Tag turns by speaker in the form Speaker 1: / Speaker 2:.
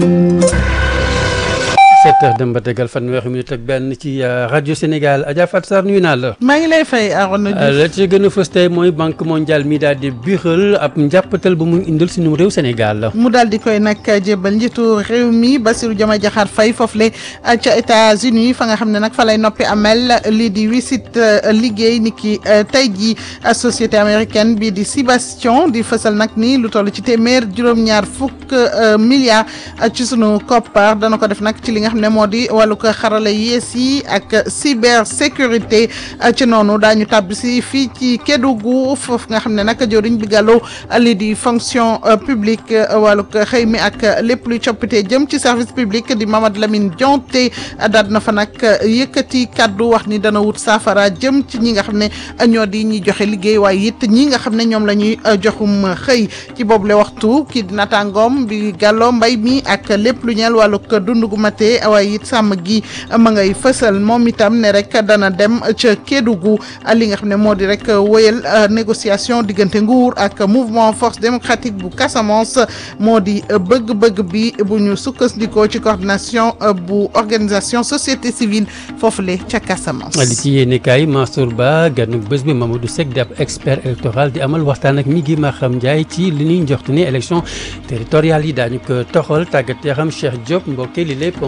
Speaker 1: sept heures dem ba tegal fanweeri minute ak benn ci rajo Sénégal Adja Fatou Sarr nuyu naa la.
Speaker 2: maa ngi lay fay Arona Diouf
Speaker 1: la ci gën a fës tey mooy banque mondiale mi daal di biixal ab njàppatal bu mu indil suñu réew Sénégal.
Speaker 2: mu daal di koy nag jébbal njiitu réew mi Bassirou Diomaye Diakhar Faye foofule ca États-Unis fa nga xam ne nag fa lay noppi amel lii di wisit liggéey ni ki tey jii société américaine bii di Sibastion di fësal nag ni lu toll ci téeméer juróom-ñaar fukk milliards ci sunu koppar dana ko def nag ci li nga xam ne moo di wàllu ko xarala yees yi ak cybersécurité ci noonu daañu tàbbi si fii ci Kédougou foofu nga xam ne nag jëwriñ bi gàllu lii di fonction publique wàllu ko xëy mi ak lépp luy coppite jëm ci service public di Mamadou Lamine Dianté daal na fa nag yëkkati kaddu wax ni dana wut saafara jëm ci ñi nga xam ne ñoo di ñi joxe liggéey waaye it ñi nga xam ne ñoom la ñuy joxum xëy ci boobule waxtu kii di naataangoom bi gàllo mbay mi ak lépp lu ñeel wàllu ko dund gu mate waaye it sàmm gi ma ngay fësal moom itam ne rek dana dem ca Kédougou li nga xam ne moo di rek wéyal négociation diggante nguur ak mouvement force démocratique bu Casamance moo di bëgg-bëgg bi bu ñu sukkandikoo ci coordination bu organisation société civile foofule ca Casamance.
Speaker 1: li ci yéene kaay Mansour Ba ganu bés bi Mamadou Seck di ab expert électoral di amal waxtaan ak mi gi Maham Ndiaye ci li ñuy njoxtu ni élection territoriale yi daañu ko toxal tàggat yaram Cheikh Diop mbokk li lépp